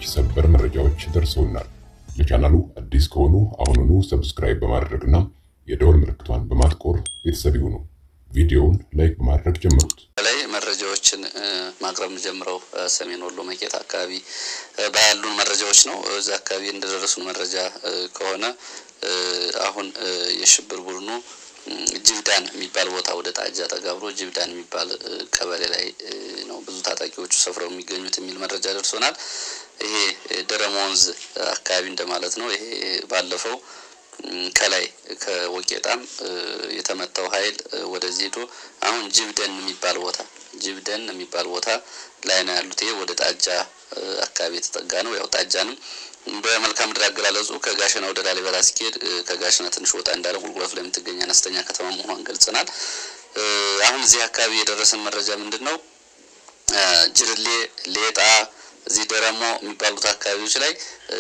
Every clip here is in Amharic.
ሰበር መረጃዎች ደርሰውናል። ለቻናሉ አዲስ ከሆኑ አሁኑኑ ሰብስክራይብ በማድረግና የደወል ምልክቷን በማጥቆር ቤተሰብ ይሁኑ። ቪዲዮውን ላይክ በማድረግ ጀምሩት። ላይ መረጃዎችን ማቅረብ የምጀምረው ሰሜን ወሎ መቄት አካባቢ ባያሉን መረጃዎች ነው። እዚ አካባቢ እንደደረሱን መረጃ ከሆነ አሁን የሽብር ቡድኑ ጅብዳን የሚባል ቦታ ወደ ጣጃ ጠጋ ብሎ ጅብዳን የሚባል ቀበሌ ላይ ነው ብዙ ታጣቂዎቹ ሰፍረው የሚገኙት የሚል መረጃ ደርሶናል። ይሄ ደረመ ወንዝ አካባቢ እንደማለት ነው። ይሄ ባለፈው ከላይ ከወቄጣም የተመታው ኃይል ወደዚህ ሄዶ አሁን ጅብደን የሚባል ቦታ ጅብደን የሚባል ቦታ ላይ ነው ያሉት። ይሄ ወደ ጣጃ አካባቢ የተጠጋ ነው። ያው ጣጃንም በመልክዓ ምድር አገላለጹ ከጋሸና ወደ ላሊበላ ሲሄድ ከጋሸና ትንሽ ወጣ እንዳለ ቁልቁለቱ ላይ የምትገኝ አነስተኛ ከተማ መሆኗን ገልጸናል። አሁን እዚህ አካባቢ የደረሰን መረጃ ምንድን ነው? ጅርሌ፣ ሌጣ፣ እዚህ ደረሞ የሚባሉት አካባቢዎች ላይ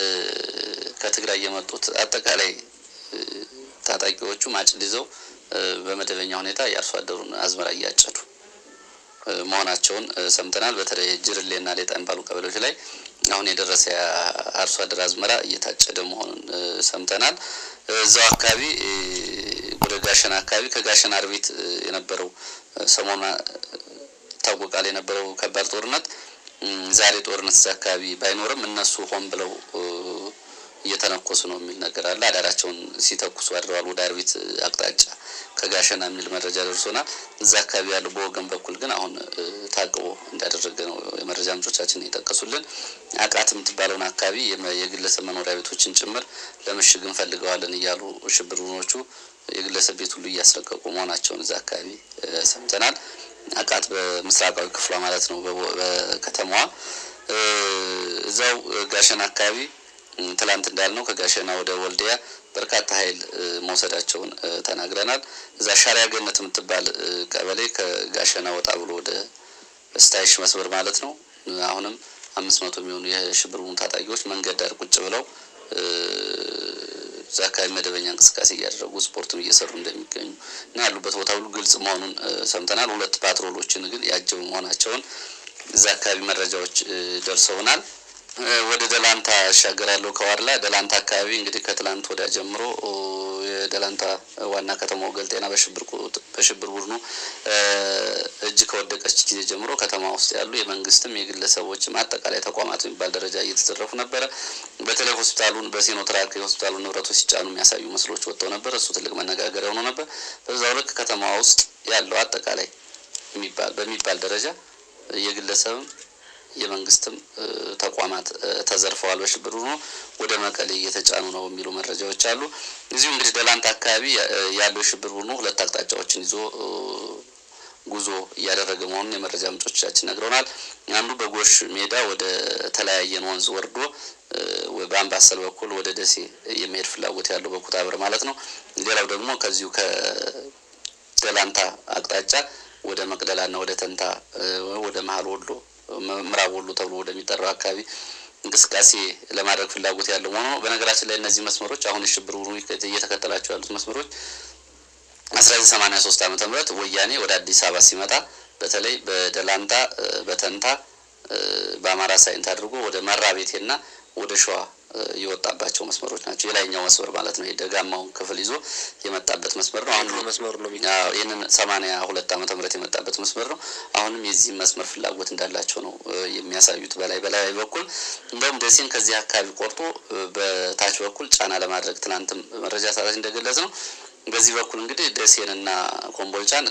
ከትግራይ የመጡት አጠቃላይ ታጣቂዎቹ ማጭድ ይዘው በመደበኛ ሁኔታ የአርሶ አደሩን አዝመራ እያጨዱ መሆናቸውን ሰምተናል። በተለይ ጅርሌና ሌጣ የሚባሉ ቀበሌዎች ላይ አሁን የደረሰ የአርሶ አደር አዝመራ እየታጨደ መሆኑን ሰምተናል። እዛው አካባቢ ወደ ጋሸና አካባቢ ከጋሸና አርቢት የነበረው ሰሞኑን ይታወቃል የነበረው ከባድ ጦርነት ዛሬ ጦርነት እዛ አካባቢ ባይኖርም እነሱ ሆን ብለው እየተነኮሱ ነው የሚል ነገር አለ። አዳራቸውን ሲተኩሱ አድረዋል ወደ አርቢት አቅጣጫ ከጋሸና የሚል መረጃ ደርሶናል። እዛ አካባቢ ያለው በወገን በኩል ግን አሁን ታቅቦ እንዳደረገ ነው የመረጃ ምንጮቻችን የጠቀሱልን። አቃት የምትባለውን አካባቢ የግለሰብ መኖሪያ ቤቶችን ጭምር ለምሽግ እንፈልገዋለን እያሉ ሽብር ቡድኖቹ የግለሰብ ቤት ሁሉ እያስለቀቁ መሆናቸውን እዛ አካባቢ ሰምተናል። አቃት በምስራቃዊ ክፍሏ ማለት ነው በከተማዋ እዛው ጋሸና አካባቢ ትላንት እንዳልነው ከጋሸና ወደ ወልዲያ በርካታ ኃይል መውሰዳቸውን ተናግረናል። እዛ ሻሪያ ገነት የምትባል ቀበሌ ከጋሸና ወጣ ብሎ ወደ ስታይሽ መስመር ማለት ነው። አሁንም አምስት መቶ የሚሆኑ የሽብር ቡድኑ ታጣቂዎች መንገድ ዳር ቁጭ ብለው እዛ አካባቢ መደበኛ እንቅስቃሴ እያደረጉ ስፖርትም እየሰሩ እንደሚገኙ እና ያሉበት ቦታ ሁሉ ግልጽ መሆኑን ሰምተናል። ሁለት ፓትሮሎችን ግን ያጀቡ መሆናቸውን እዛ አካባቢ መረጃዎች ደርሰውናል። ወደ ደላንታ እሻገራለሁ። ከዋድላ ደላንታ አካባቢ እንግዲህ ከትላንት ወዲያ ጀምሮ የደላንታ ዋና ከተማው ገልጤና በሽብር ቡድኑ እጅ ከወደቀች ጊዜ ጀምሮ ከተማ ውስጥ ያሉ የመንግስትም የግለሰቦችም አጠቃላይ ተቋማት የሚባል ደረጃ እየተዘረፉ ነበረ። በተለይ ሆስፒታሉን በሲኖ ትራክ የሆስፒታሉን ንብረቶች ሲጫኑ የሚያሳዩ ምስሎች ወጥተው ነበር። እሱ ትልቅ መነጋገሪያ ሆኖ ነበር። በዛው ልክ ከተማ ውስጥ ያለው አጠቃላይ በሚባል ደረጃ የግለሰብም የመንግስትም ተቋማት ተዘርፈዋል። በሽብር ቡድኑ ወደ መቀሌ እየተጫኑ ነው የሚሉ መረጃዎች አሉ። እዚሁ እንግዲህ ደላንታ አካባቢ ያለው የሽብር ቡድኑ ሁለት አቅጣጫዎችን ይዞ ጉዞ እያደረገ መሆኑን የመረጃ ምንጮቻችን ነግረውናል። አንዱ በጎሽ ሜዳ ወደ ተለያየን ወንዝ ወርዶ በአምባሰል በኩል ወደ ደሴ የመሄድ ፍላጎት ያለው በኩታብር ማለት ነው። ሌላው ደግሞ ከዚሁ ከደላንታ አቅጣጫ ወደ መቅደላና ወደ ተንታ ወደ መሀል ወሎ ምዕራብ ወሎ ተብሎ ወደሚጠራው አካባቢ እንቅስቃሴ ለማድረግ ፍላጎት ያለው መሆኑ ነው። በነገራችን ላይ እነዚህ መስመሮች አሁን የሽብር ቡድኑ እየተከተላቸው ያሉት መስመሮች አስራ ዘጠኝ ሰማኒያ ሶስት ዓመተ ምህረት ወያኔ ወደ አዲስ አበባ ሲመጣ በተለይ በደላንታ በተንታ በአማራ ሳይንት አድርጎ ወደ መራ ቤቴና ወደ ሸዋ የወጣባቸው መስመሮች ናቸው። የላይኛው መስመር ማለት ነው። የደጋማውን ክፍል ይዞ የመጣበት መስመር ነው። አሁን መስመር ነው። ይህንን ሰማኒያ ሁለት ዓመተ ምህረት የመጣበት መስመር ነው። አሁንም የዚህ መስመር ፍላጎት እንዳላቸው ነው የሚያሳዩት። በላይ በላይ በኩል እንደውም ደሴን ከዚህ አካባቢ ቆርጦ በታች በኩል ጫና ለማድረግ ትናንትም መረጃ ሰራች እንደገለጽ ነው። በዚህ በኩል እንግዲህ ደሴንና ኮምቦልቻን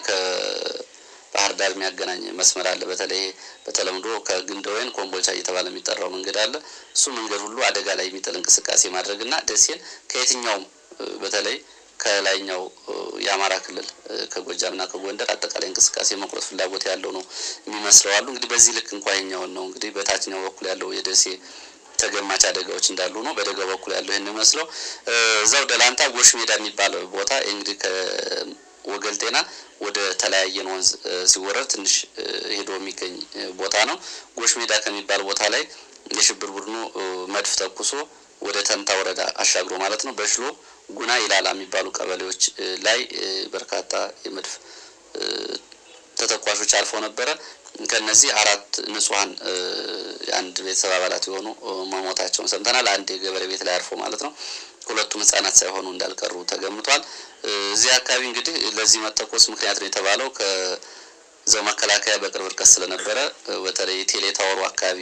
ባህር ዳር የሚያገናኝ መስመር አለ። በተለይ በተለምዶ ከግንደወይን ኮምቦልቻ እየተባለ የሚጠራው መንገድ አለ። እሱ መንገድ ሁሉ አደጋ ላይ የሚጥል እንቅስቃሴ ማድረግና ደሴን ከየትኛውም በተለይ ከላይኛው የአማራ ክልል ከጎጃምና ከጎንደር አጠቃላይ እንቅስቃሴ መቁረጥ ፍላጎት ያለው ነው የሚመስለው አሉ። እንግዲህ በዚህ ልክ እንኳ ይኛውን ነው እንግዲህ በታችኛው በኩል ያለው የደሴ ተገማች አደጋዎች እንዳሉ ነው። በደጋው በኩል ያለው ይህን የሚመስለው እዛው ደላንታ ጎሽ ሜዳ የሚባል ቦታ እንግዲህ ወገል ጤና ወደ ተለያየን ወንዝ ሲወረድ ትንሽ ሄዶ የሚገኝ ቦታ ነው። ጎሽ ሜዳ ከሚባል ቦታ ላይ የሽብር ቡድኑ መድፍ ተኩሶ ወደ ተንታ ወረዳ አሻግሮ ማለት ነው በሽሎ ጉና ይላላ የሚባሉ ቀበሌዎች ላይ በርካታ የመድፍ ተተኳሾች አልፈው ነበረ። ከነዚህ አራት ንጹሐን የአንድ ቤተሰብ አባላት የሆኑ መሞታቸውን ሰምተናል። አንድ የገበሬ ቤት ላይ አርፎ ማለት ነው። ሁለቱም ህጻናት ሳይሆኑ እንዳልቀሩ ተገምቷል። እዚህ አካባቢ እንግዲህ ለዚህ መተኮስ ምክንያት ነው የተባለው ከዛው መከላከያ በቅርብ ርቀት ስለነበረ በተለይ ቴሌ ታወሩ አካባቢ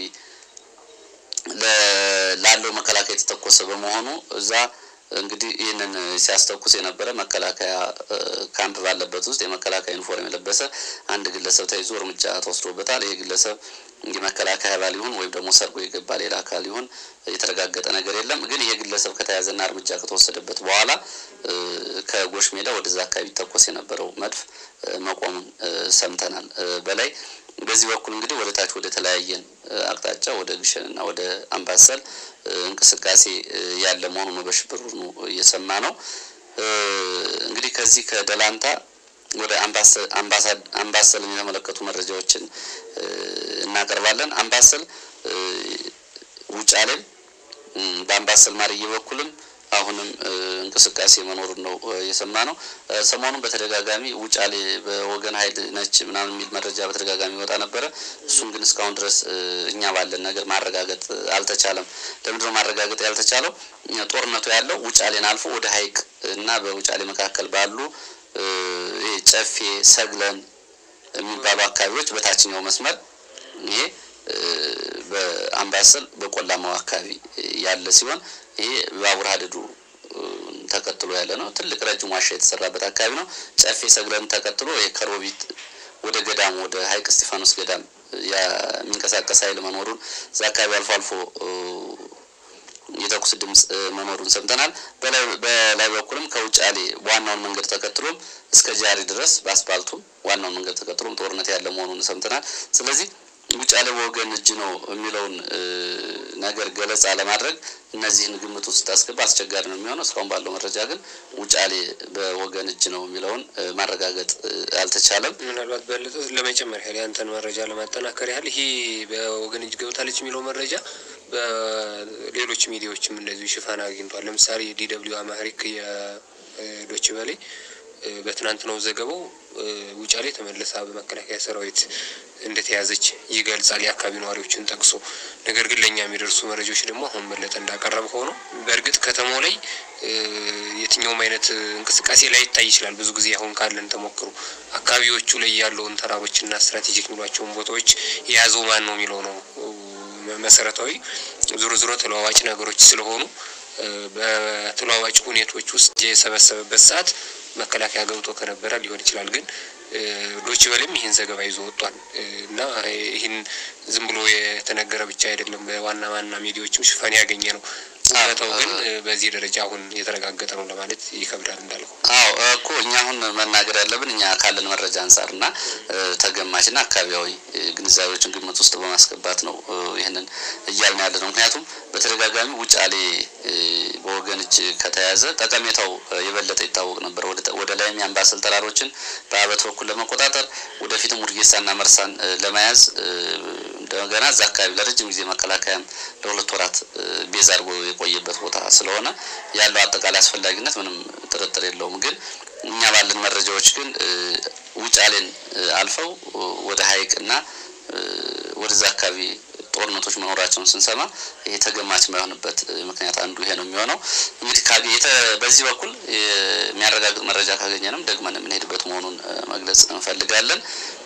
ላለው መከላከያ የተተኮሰ በመሆኑ እዛ እንግዲህ ይህንን ሲያስተኩስ የነበረ መከላከያ ካምፕ ባለበት ውስጥ የመከላከያ ዩኒፎርም የለበሰ አንድ ግለሰብ ተይዞ እርምጃ ተወስዶበታል። ይህ ግለሰብ የመከላከያ አባል ይሁን ወይም ደግሞ ሰርጎ የገባ ሌላ አካል ይሁን የተረጋገጠ ነገር የለም። ግን ይሄ ግለሰብ ከተያዘና እርምጃ ከተወሰደበት በኋላ ከጎሽ ሜዳ ወደዛ አካባቢ ተኮስ የነበረው መድፍ መቆሙን ሰምተናል። በላይ በዚህ በኩል እንግዲህ ወደ ታች ወደ ተለያየን አቅጣጫ ወደ ግሸንና ወደ አምባሰል እንቅስቃሴ ያለ መሆኑ ነው በሽብር ቡድኑ እየሰማ ነው። እንግዲህ ከዚህ ከደላንታ ወደ አምባሰልን የተመለከቱ መረጃዎችን እናቀርባለን። አምባሰል ውጫሌም በአምባሰል ማርዬ በኩልም አሁንም እንቅስቃሴ መኖሩን ነው የሰማ ነው። ሰሞኑን በተደጋጋሚ ውጫሌ በወገን ኃይል ነች ምናምን የሚል መረጃ በተደጋጋሚ ይወጣ ነበረ። እሱን ግን እስካሁን ድረስ እኛ ባለን ነገር ማረጋገጥ አልተቻለም። ለምንድነው ማረጋገጥ ያልተቻለው? ጦርነቱ ያለው ውጫሌን አልፎ ወደ ሀይቅ እና በውጫሌ መካከል ባሉ ጨፌ፣ ሰግለን የሚባሉ አካባቢዎች በታችኛው መስመር ይሄ በአምባሰል በቆላማው አካባቢ ያለ ሲሆን ይሄ ባቡር ሀዲዱ ተከትሎ ያለ ነው። ትልቅ ረጅም ዋሻ የተሰራበት አካባቢ ነው። ጨፌ ሰግለን ተከትሎ ይሄ ከሮቢት ወደ ገዳም ወደ ሀይቅ እስጢፋኖስ ገዳም የሚንቀሳቀስ ኃይል መኖሩን እዛ አካባቢ አልፎ አልፎ የተኩስ ድምፅ መኖሩን ሰምተናል። በላይ በኩልም ከውጫሌ ዋናውን መንገድ ተከትሎም እስከ ጃሪ ድረስ በአስፓልቱም ዋናውን መንገድ ተከትሎም ጦርነት ያለ መሆኑን ሰምተናል። ስለዚህ ውጫሌ በወገን እጅ ነው የሚለውን ነገር ገለጻ ለማድረግ እነዚህን ግምት ውስጥ ስታስገባ አስቸጋሪ ነው የሚሆነው። እስካሁን ባለው መረጃ ግን ውጫሌ በወገን እጅ ነው የሚለውን ማረጋገጥ አልተቻለም። ምናልባት በለጠ ለመጨመር ያህል ያንተን መረጃ ለማጠናከር ያህል ይሄ በወገን እጅ ገብታለች የሚለው መረጃ በሌሎች ሚዲያዎችም እንደዚሁ ሽፋን አግኝቷል። ለምሳሌ ዲደብሊው አማሪክ የዶች በላይ በትናንትናው ዘገባው ውጫሌ ተመልሳ በመከላከያ ሰራዊት እንደተያዘች ይገልጻል፣ የአካባቢ ነዋሪዎችን ጠቅሶ። ነገር ግን ለእኛ የሚደርሱ መረጃዎች ደግሞ አሁን በለጠ እንዳቀረበ ሆኖ በእርግጥ ከተማው ላይ የትኛውም አይነት እንቅስቃሴ ላይ ይታይ ይችላል። ብዙ ጊዜ አሁን ካለን ተሞክሮ አካባቢዎቹ ላይ ያለውን ተራሮችና ስትራቴጂክ የሚሏቸውን ቦታዎች የያዘው ማን ነው የሚለው ነው መሰረታዊ። ዞሮ ዞሮ ተለዋዋጭ ነገሮች ስለሆኑ በተለዋዋጭ ሁኔቶች ውስጥ የሰበሰበበት ሰዓት መከላከያ ገብቶ ከነበረ ሊሆን ይችላል። ግን ዶች በልም ይህን ዘገባ ይዞ ወጥቷል እና ይህን ዝም ብሎ የተነገረ ብቻ አይደለም። በዋና ዋና ሚዲያዎችም ሽፋን ያገኘ ነው። እውነታው ግን በዚህ ደረጃ አሁን የተረጋገጠ ነው ለማለት ይከብዳል። እንዳልኩ አዎ እኮ እኛ አሁን መናገር ያለብን እኛ ካለን መረጃ አንጻር እና ተገማችና አካባቢያዊ ግንዛቤዎችን ግምት ውስጥ በማስገባት ነው ይህንን እያልን ያለ ነው። ምክንያቱም በተደጋጋሚ ውጫሌ በወገን እጅ ከተያዘ ጠቀሜታው የበለጠ ይታወቅ ነበር። ወደ ላይም የአምባሰል ተራሮችን በአበት በኩል ለመቆጣጠር ወደፊትም ውድጌሳና መርሳን ለመያዝ እንደገና እዛ አካባቢ ለረጅም ጊዜ መከላከያም ለሁለት ወራት ቤዝ አድርጎ የቆየበት ቦታ ስለሆነ ያለው አጠቃላይ አስፈላጊነት ምንም ጥርጥር የለውም። ግን እኛ ባለን መረጃዎች ግን ውጫሌን አልፈው ወደ ሀይቅ እና ወደዛ አካባቢ ጦርነቶች መኖራቸውን ስንሰማ ይሄ ተገማች የማይሆንበት ምክንያት አንዱ ይሄ ነው የሚሆነው። እንግዲህ በዚህ በኩል የሚያረጋግጥ መረጃ ካገኘንም ደግመን የምንሄድበት መሆኑን መግለጽ እንፈልጋለን።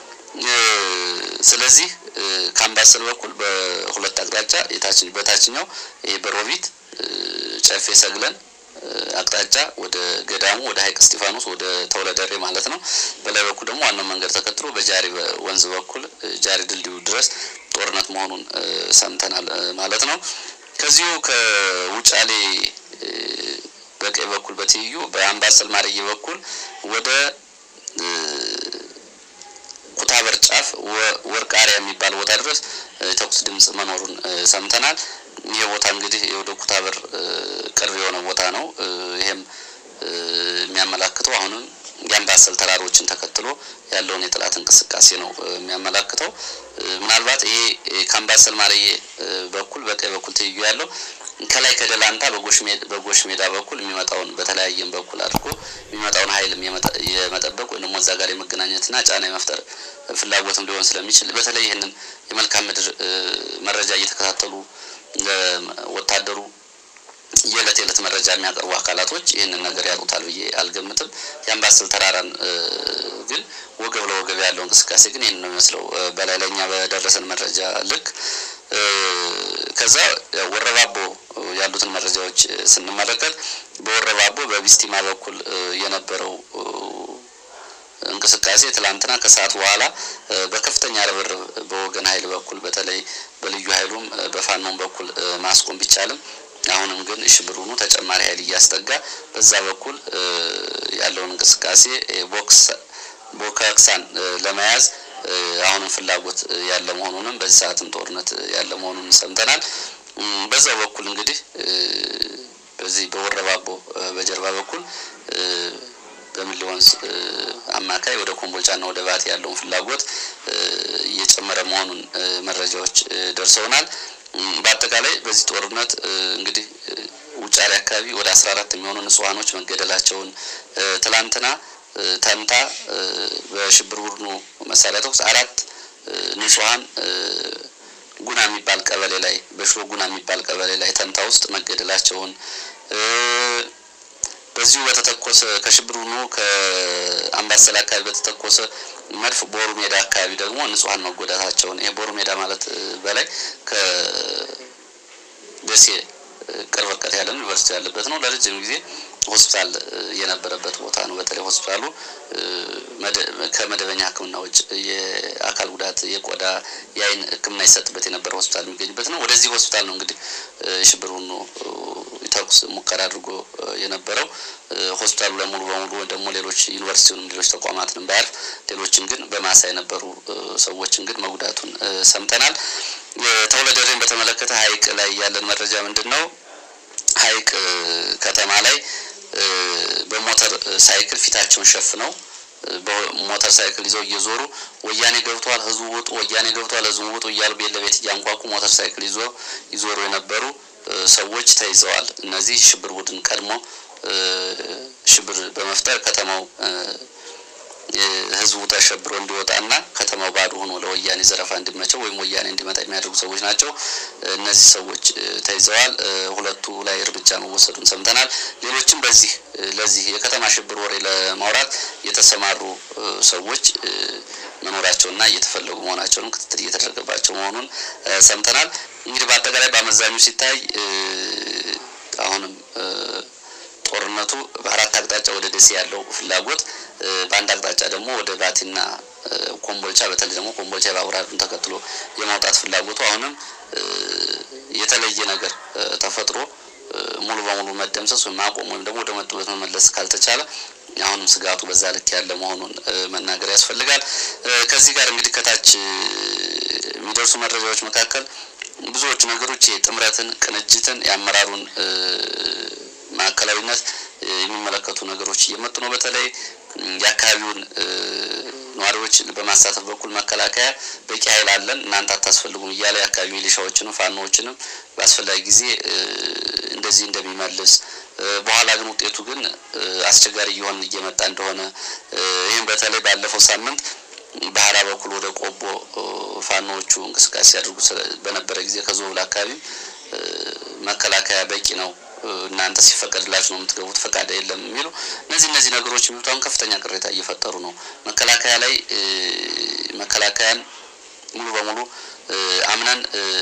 ስለዚህ ከአምባሰል በኩል በሁለት አቅጣጫ በታችኛው ይሄ በሮቢት ጨፌ ሰግለን አቅጣጫ ወደ ገዳሙ ወደ ሀይቅ እስጢፋኖስ ወደ ተውለደሬ ማለት ነው። በላይ በኩል ደግሞ ዋናው መንገድ ተከትሎ በጃሪ ወንዝ በኩል ጃሪ ድልድዩ ድረስ ጦርነት መሆኑን ሰምተናል ማለት ነው። ከዚሁ ከውጫሌ በቀኝ በኩል በትይዩ በአምባሰል ማርዬ በኩል ወደ ኩታበር ጫፍ ወርቃሪያ የሚባል ቦታ ድረስ የተኩስ ድምጽ መኖሩን ሰምተናል። ይህ ቦታ እንግዲህ ወደ ኩታበር ቅርብ የሆነ ቦታ ነው። ይሄም የሚያመላክተው አሁንም የአምባሰል ተራሮችን ተከትሎ ያለውን የጠላት እንቅስቃሴ ነው የሚያመላክተው። ምናልባት ይሄ ከአምባሰል ማርዬ በኩል በቀኝ በኩል ትይዩ ያለው ከላይ ከደላንታ በጎሽ ሜዳ በኩል የሚመጣውን በተለያየም በኩል አድርጎ የሚመጣውን ኃይልም የመጠበቅ ወይም ደግሞ እዛ ጋር የመገናኘትና ጫና የመፍጠር ፍላጎትም ሊሆን ስለሚችል በተለይ ይህንን የመልካም ምድር መረጃ እየተከታተሉ ወታደሩ የዕለት የዕለት መረጃ የሚያቀርቡ አካላቶች ይህንን ነገር ያውቁታል ብዬ አልገምትም። የአምባሰል ተራራን ግን ወገብ ለወገብ ያለው እንቅስቃሴ ግን ይህን ነው የሚመስለው በላይ ለኛ በደረሰን መረጃ ልክ። ከዛ ወረባቦ ያሉትን መረጃዎች ስንመለከት በወረባቦ በቢስቲማ በኩል የነበረው እንቅስቃሴ ትላንትና ከሰዓት በኋላ በከፍተኛ ርብርብ በወገን ኃይል በኩል በተለይ በልዩ ኃይሉም በፋኖም በኩል ማስቆም ቢቻልም አሁንም ግን ሽብሩኑ ተጨማሪ ኃይል እያስጠጋ በዛ በኩል ያለውን እንቅስቃሴ ቦክስ ቦካክሳን ለመያዝ አሁንም ፍላጎት ያለ መሆኑንም በዚህ ሰዓትም ጦርነት ያለ መሆኑን ሰምተናል። በዛው በኩል እንግዲህ በዚህ በወረባቦ በጀርባ በኩል በሚሊ ወንዝ አማካይ ወደ ኮምቦልቻና ወደ ባቲ ያለውን ፍላጎት እየጨመረ መሆኑን መረጃዎች ደርሰውናል። በአጠቃላይ በዚህ ጦርነት እንግዲህ ውጫሌ አካባቢ ወደ አስራ አራት የሚሆኑ ንጹሐኖች መገደላቸውን ትላንትና ተንታ በሽብር ቡድኑ መሳሪያ ተኩስ አራት ንጹሐን ጉና የሚባል ቀበሌ ላይ በሽሮ ጉና የሚባል ቀበሌ ላይ ተንታ ውስጥ መገደላቸውን በዚሁ በተተኮሰ ከሽብር ቡድኑ ከአምባሰል አካባቢ በተተኮሰ መድፍ ቦሩ ሜዳ አካባቢ ደግሞ ንጹሐን መጎዳታቸውን ይሄ ቦሩ ሜዳ ማለት በላይ ከደሴ ቅርብ ርቀት ያለ ዩኒቨርሲቲ ያለበት ነው። ለረጅም ጊዜ ሆስፒታል የነበረበት ቦታ ነው። በተለይ ሆስፒታሉ ከመደበኛ ሕክምና ውጭ የአካል ጉዳት፣ የቆዳ፣ የአይን ሕክምና ይሰጥበት የነበረ ሆስፒታል የሚገኝበት ነው። ወደዚህ ሆስፒታል ነው እንግዲህ ሽብር ቡድኑ ተኩስ ሙከራ አድርጎ የነበረው ሆስፒታሉ ላይ ሙሉ በሙሉ ወይ ደግሞ ሌሎች ዩኒቨርሲቲውንም ሌሎች ተቋማትንም ባያርፍ ሌሎችን ግን በማሳ የነበሩ ሰዎችን ግን መጉዳቱን ሰምተናል። ተውለደሬን በተመለከተ ሀይቅ ላይ ያለን መረጃ ምንድን ነው? ሀይቅ ከተማ ላይ በሞተር ሳይክል ፊታቸውን ሸፍነው በሞተር ሳይክል ይዘው እየዞሩ ወያኔ ገብተዋል፣ ህዝቡ ውጡ፣ ወያኔ ገብተዋል፣ ህዝቡ ውጡ እያሉ ቤት ለቤት እያንኳኩ ሞተር ሳይክል ይዞ ይዞሩ የነበሩ ሰዎች ተይዘዋል። እነዚህ ሽብር ቡድን ቀድሞ ሽብር በመፍጠር ከተማው ህዝቡ ተሸብሮ እንዲወጣና ከተማው ባዶ ሆኖ ለወያኔ ዘረፋ እንዲመቸው ወይም ወያኔ እንዲመጣ የሚያደርጉ ሰዎች ናቸው። እነዚህ ሰዎች ተይዘዋል። ሁለቱ ላይ እርምጃ መወሰዱን ሰምተናል። ሌሎችም በዚህ ለዚህ የከተማ ሽብር ወሬ ለማውራት የተሰማሩ ሰዎች መኖራቸውና እየተፈለጉ መሆናቸውንም ክትትል እየተደረገባቸው መሆኑን ሰምተናል። እንግዲህ በአጠቃላይ በአመዛኙ ሲታይ አሁንም ጦርነቱ በአራት አቅጣጫ ወደ ደሴ ያለው ፍላጎት በአንድ አቅጣጫ ደግሞ ወደ ባቲና ኮምቦልቻ በተለይ ደግሞ ኮምቦልቻ የባቡር ሀዲዱን ተከትሎ የማውጣት ፍላጎቱ አሁንም የተለየ ነገር ተፈጥሮ ሙሉ በሙሉ መደምሰስ ወይም ማቆም ወይም ደግሞ ወደ መጡበት መመለስ ካልተቻለ አሁንም ስጋቱ በዛ ልክ ያለ መሆኑን መናገር ያስፈልጋል። ከዚህ ጋር እንግዲህ ከታች የሚደርሱ መረጃዎች መካከል ብዙዎቹ ነገሮች የጥምረትን፣ ቅንጅትን፣ የአመራሩን ማዕከላዊነት የሚመለከቱ ነገሮች እየመጡ ነው። በተለይ የአካባቢውን ነዋሪዎች በማሳተፍ በኩል መከላከያ በቂ ኃይል አለን እናንተ አታስፈልጉም እያለ የአካባቢ ሚሊሻዎችንም ፋኖዎችንም በአስፈላጊ ጊዜ እንደዚህ እንደሚመልስ በኋላ ግን ውጤቱ ግን አስቸጋሪ እየሆን እየመጣ እንደሆነ ይህም በተለይ ባለፈው ሳምንት ባህራ በኩል ወደ ቆቦ ፋኖዎቹ እንቅስቃሴ ያደርጉ በነበረ ጊዜ ከዞብል አካባቢም መከላከያ በቂ ነው እናንተ ሲፈቀድላችሁ ነው የምትገቡት፣ ፈቃድ የለም የሚሉ እነዚህ እነዚህ ነገሮች የሚሉት አሁን ከፍተኛ ቅሬታ እየፈጠሩ ነው። መከላከያ ላይ መከላከያን ሙሉ በሙሉ አምነን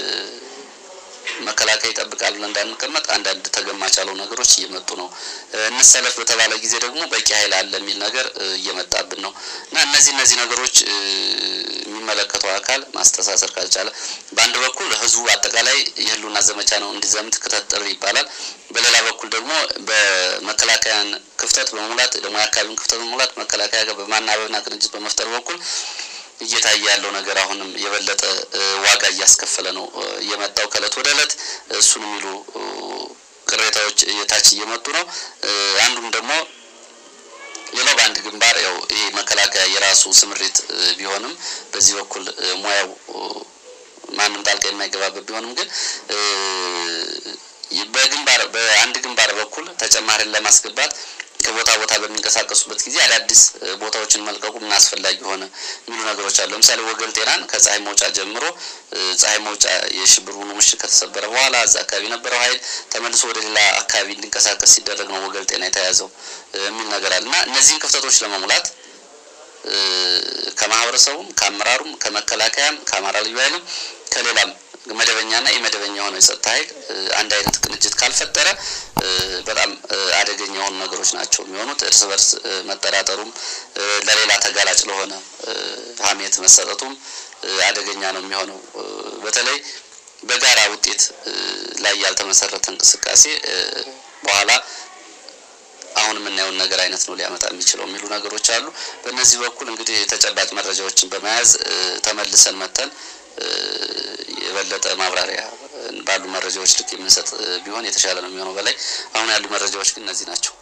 መከላከያ ይጠብቃል ብለን እንዳንቀመጥ አንዳንድ ተገማች ያለው ነገሮች እየመጡ ነው። እንሰለፍ በተባለ ጊዜ ደግሞ በቂ ኃይል አለ የሚል ነገር እየመጣብን ነው እና እነዚህ እነዚህ ነገሮች የሚመለከተው አካል ማስተሳሰር ካልቻለ በአንድ በኩል ህዝቡ አጠቃላይ የህልውና ዘመቻ ነው እንዲዘምት ክተት ጥሪ ይባላል። በሌላ በኩል ደግሞ በመከላከያን ክፍተት በመሙላት ደግሞ የአካባቢውን ክፍተት በመሙላት መከላከያ ጋር በማናበብና ቅንጅት በመፍጠር በኩል እየታየ ያለው ነገር አሁንም የበለጠ ዋጋ እያስከፈለ ነው የመጣው ከእለት ወደ እለት እሱን የሚሉ ቅሬታዎች የታች እየመጡ ነው። አንዱም ደግሞ ሌላው በአንድ ግንባር ያው ይሄ መከላከያ የራሱ ስምሪት ቢሆንም በዚህ በኩል ሙያው ማንም ጣልቃ የማይገባበት ቢሆንም ግን በግንባር በአንድ ግንባር በኩል ተጨማሪን ለማስገባት ከቦታ ቦታ በሚንቀሳቀሱበት ጊዜ አዳዲስ ቦታዎችን መልቀቁ ምን አስፈላጊ ሆነ የሚሉ ነገሮች አሉ። ለምሳሌ ወገል ጤናን ከፀሐይ መውጫ ጀምሮ ፀሐይ መውጫ የሽብር ቡድኑ ምሽግ ከተሰበረ በኋላ እዛ አካባቢ የነበረው ኃይል ተመልሶ ወደ ሌላ አካባቢ እንዲንቀሳቀስ ሲደረግ ነው ወገል ጤና የተያዘው የሚል ነገር አለ እና እነዚህን ክፍተቶች ለመሙላት ከማህበረሰቡም ከአመራሩም ከመከላከያም ከአማራ ልዩ ኃይልም ከሌላም መደበኛና የመደበኛ የሆነ የጸጥታ ኃይል አንድ አይነት ቅንጅት ካልፈጠረ በጣም አደገኛ የሆኑ ነገሮች ናቸው የሚሆኑት። እርስ በርስ መጠራጠሩም ለሌላ ተጋላጭ ለሆነ ሀሜት መሰጠቱም አደገኛ ነው የሚሆነው። በተለይ በጋራ ውጤት ላይ ያልተመሰረተ እንቅስቃሴ በኋላ አሁን የምናየውን ነገር አይነት ነው ሊያመጣ የሚችለው የሚሉ ነገሮች አሉ። በእነዚህ በኩል እንግዲህ ተጨባጭ መረጃዎችን በመያዝ ተመልሰን መተን የበለጠ ማብራሪያ ባሉ መረጃዎች ልክ የምንሰጥ ቢሆን የተሻለ ነው የሚሆነው። በላይ አሁን ያሉ መረጃዎች ግን እነዚህ ናቸው።